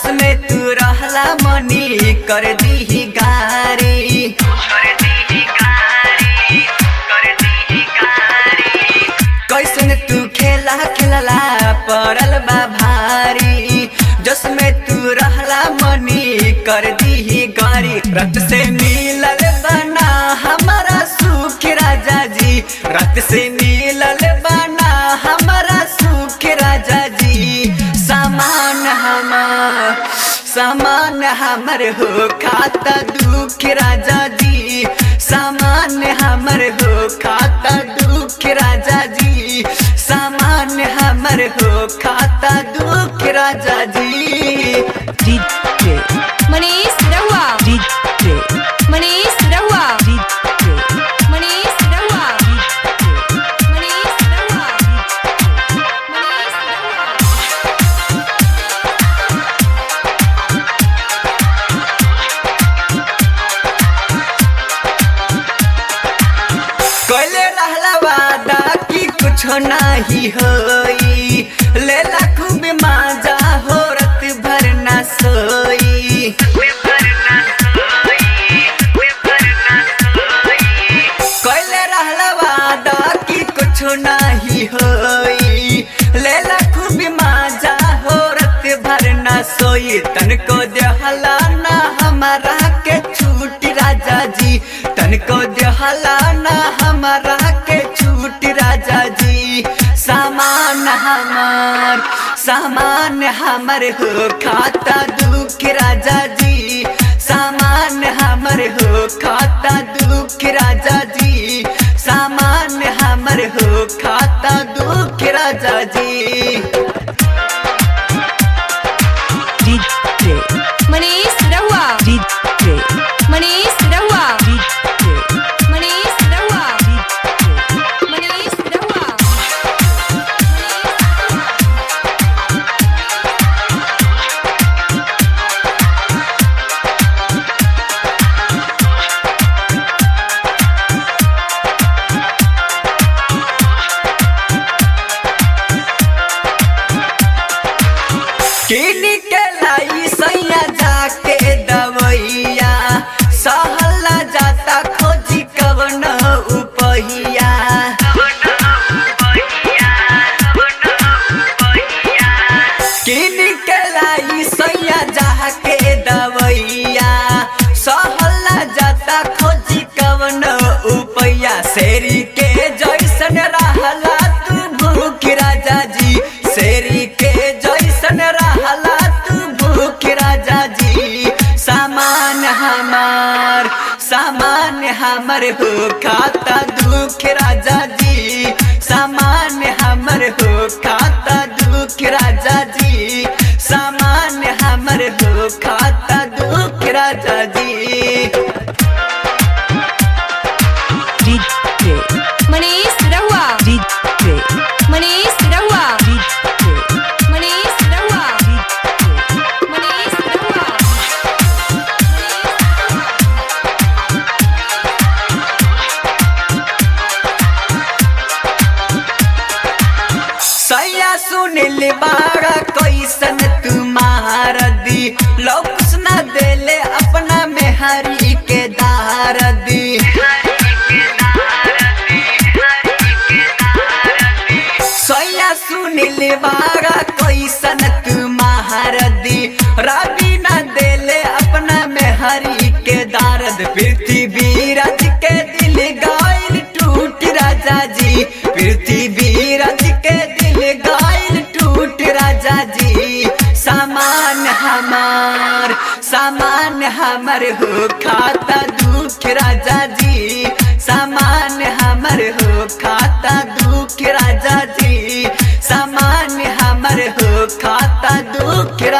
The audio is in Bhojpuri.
जस में तू रहला मनी कर दी गारी कैसन तू खेला खेलला पड़ल बा भारी जस में तू रहला मनी कर दी गारी रत से मिलल बना हमारा सुख राजा जी रत से मिलल बना हमारा सुख राजा जी सामान हमार सामान हमर हो खाता दुख राजा जी सामान हमर हो खाता दुख राजा जी सामान हमर हो खाता दुख राजा जी DJ, मनीष रहुआ DJ, मनीष रहुआ DJ, मनीष रहुआ मनीष रहुआ मनीष रहुआ कैले रहला वादा कि कुछ नाही होई लेला खूब माजा हो रत भर ना सोई कैले रहला वादा कि कुछ नाही होई लेला खूब माजा हो रत भर ना सोई तनको देहला ना हमारा के छूट राजा जी तनको देहला ना हमारा के छूट राजा जी सामान हमार सामान हमर हो खाता दुख राजा जी सामान हमर हो खाता दुख राजा जी सामान हमर हो खाता दुख राजा जी DJ, मनीष रहुआ DJ, मनीष रहुआ DJ, मनीष रहुआ मनीष रहुआ किन के लाई सैया जाके दवैया सहला जाता खोजी कवन उपहिया किन के लाई सैया जाके दवैया सहला जाता खोजी कवन उपैया शेरी के जैसन रहला तू भूख राजा जी शेरी के जैसन रहला तू भूख राजा जी सामान हमार सामान हमर हो खाता दुख राजा जी सामान हमर हो खाता दुख राजा जी सामान हमर हो खाता दुख राजा जी DJ, मनीष रहुआ DJ, मनीष रहुआ DJ, मनीष रहुआ मनीष रहुआ सैया सुनिल बाड़ा कैसन तुम्हार दी लौकुस न देले अपना मेहरी के दार दी सैया सुनिल बाड़ा कैसन तुम्हार दी रवि न देले अपना मेहरी के दारद पृथ्वी रज के दिल गाइल टूट राजा जी पृथ्वी रज के दिल गाइल टूट राजा जी सामान हमार सामान हमर हो खाता दुख राजा जी सामान हमर हो खाता दुख राजा जी सामान हमर हो खाता दुख